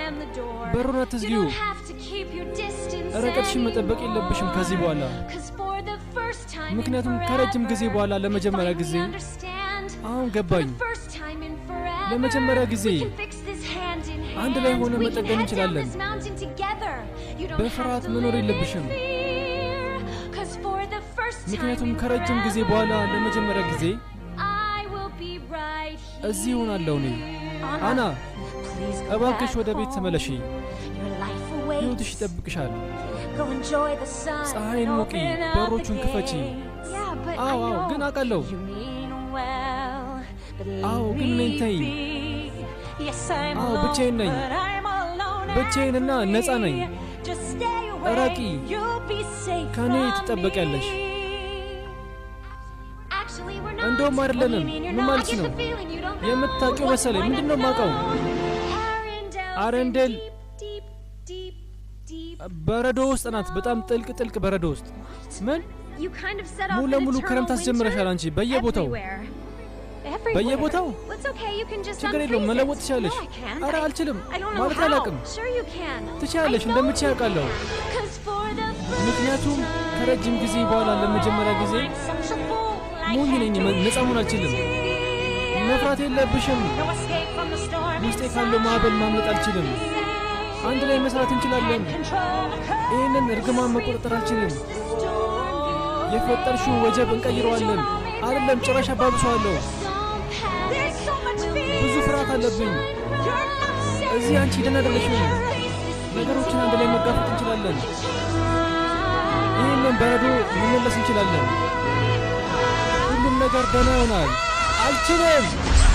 slam the door. በሩን You አትዝጊው። don't have to keep your distance ርቀትሽን መጠበቅ የለብሽም ከዚህ በኋላ anymore. 'Cause for the first time in ምክንያቱም ከረጅም ጊዜ forever, በኋላ ለመጀመሪያ we ጊዜ finally understand. አሁን For ገባኝ። the first time in forever, ለመጀመሪያ ጊዜ we can fix this hand in አንድ ላይ hand. ሆነን We can መጠገን head down እንችላለን። this mountain together. You don't በፍርሃት have to መኖር live in የለብሽም። fear. 'Cause for the first time ምክንያቱም in ከረጅም ጊዜ በኋላ forever, ለመጀመሪያ ጊዜ I will be right እዚህ እሆናለሁ እኔ። here. አና please go እባክሽ back ወደ ቤት home. ተመለሺ። Your life ሕይወትሽ awaits. ይጠብቅሻል። Go enjoy the sun ፀሐይን and ሙቂ፣ open up በሮቹን the ክፈቺ። gates. Yeah, but I አዎ አዎ፣ know ግን አውቃለሁ። you mean well, but አዎ፣ leave ግን me ነኝ ተይኝ። be. Yes, I'm አዎ፣ alone, ብቻዬን ነኝ። but I'm alone and ብቻዬንና free. ነፃ ነኝ። Just stay away, እራቂ። you'll be safe ከእኔ from ትጠበቂያለሽ። me. Actually, we're not. እንደውም What do you አይደለንም። mean you're ምን not? ማለት I get ነው? the feeling you don't know የምታውቂው what's መሰለኝ። going ምንድን ነው on የማውቀው? Arendelle አረንደል deep, deep, deep, deep. በረዶ ውስጥ ናት። በጣም ጥልቅ ጥልቅ በረዶ ውስጥ ምን You kind of set ሙሉ off an ለሙሉ eternal ክረምት አስጀምረሻል winter አንቺ በየቦታው everywhere. Everywhere. በየቦታው? Well, it's okay, you can just ችግር የለውም unfreeze መለወጥ it. ትችላለሽ። No, I can't. ኧረ I- አልችልም I don't know ማለት how. አላውቅም። Sure you can. ትችያለሽ፣ I know እንደምትችይ you አውቃለሁ። can. 'Cause for the first ምክንያቱም time ከረጅም ጊዜ በኋላ ለመጀመሪያ ጊዜ I'm such a fool. I ሞኝ can't ነኝ፣ do ነፃ መሆን አልችልም። it. መፍራት የለብሽም። No escape from the storm ውስጤ ካለው ማዕበል ማምለጥ አልችልም። አንድ ላይ መስራት እንችላለን። ይህንን እርግማን መቆጣጠር አልችልም። የፈጠርሽውን ወጀብ እንቀይረዋለን። አይደለም ጭራሽ አባብሰዋለሁ። ብዙ ፍርሃት አለብኝ። እዚህ አንቺ ደህና አይደለሽም። ነገሮችን አንድ ላይ መጋፈጥ እንችላለን። ይህንን በረዶ መመለስ እንችላለን። ሁሉም ነገር ደህና ይሆናል። አልችልም